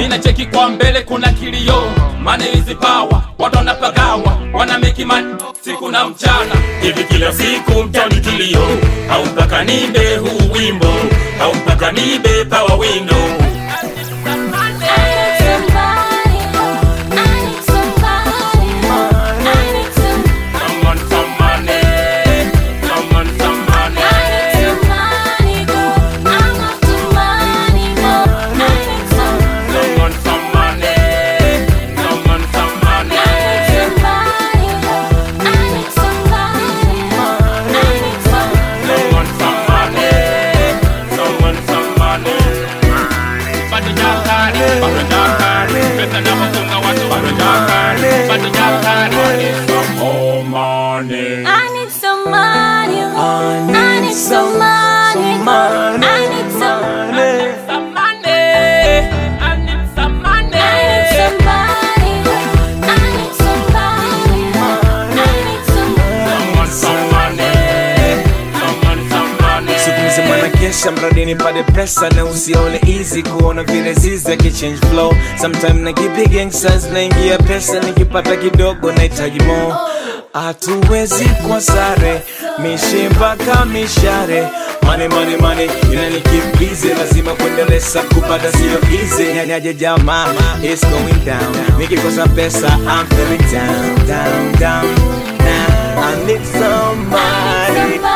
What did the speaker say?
mina cheki kwa mbele kuna kilio mane hizi pawa watu wanapagawa wana meki man siku na mchana hivi kila siku mtani kilio au mpaka nibe huu wimbo au mpaka nibe pawa window Someone, some money. Someone, some money. Someone, some money. Someone, some money. Someone, some money. Someone, some money. Bado jakari, bado jakari. Pesa na kufunga watu bado jakari. Bado jakari. Some more money. I need some money. I need some money. I need some money. Some money. I need some money. I need somebody. I need somebody. I need some Someone, some money. Someone, some money. siku mzima na kesha mradi nipate pesa na usione easy kuona vile zizi akichange flow sometime nakipiga gangsters naingia pesa nikipata kidogo nahitaji mo hatuwezi kwa sare mishi mpaka mishare mane mane mane inanikimbize lazima kuendeleza kupata sio easy nyanyaje jamaa it's going down nikikosa pesa I'm feeling down down down now I need somebody